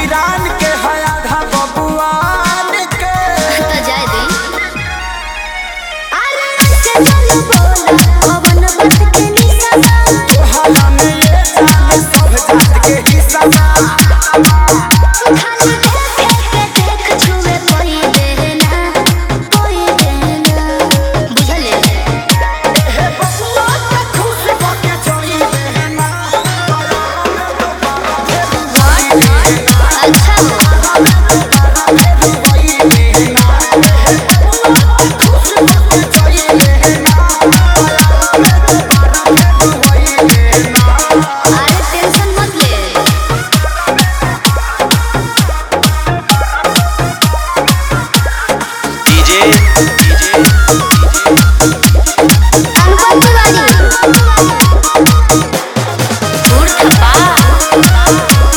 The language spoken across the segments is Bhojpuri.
हिरान के है आधा बबुआन के तो जाए दी अरे चलो बोला पवन बस के निशाना तोहरा में ये जान सब जात के हिस्सा बा। खाली देख के देख छुए कोई देना कोई देना बुझले हे बबुआ के खुश होके चली बहना अच्छा अरे टेंशन मत ले डीजे डीजे अनुपम तिवारी दूर थप्पा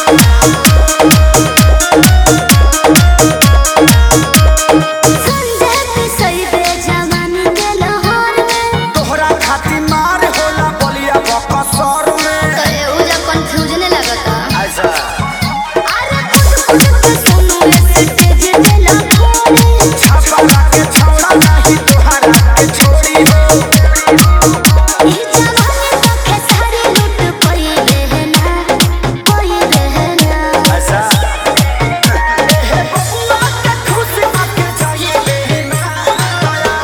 संजय पिसई बे जवानी के लहर में तोहरा खातिर मार होला बलिया बकसर में तो एहू जब कंफ्यूजन लगता ऐसा अरे कुछ कुछ के सुनो स्टेज पे लखोरे छापा के छौड़ा नहीं तोहरा के छोड़ी हो ई जवानी तो खेसारी लूट कोई बहना कोई बहना ऐसा हे बबुआ के खुश होके चली बहना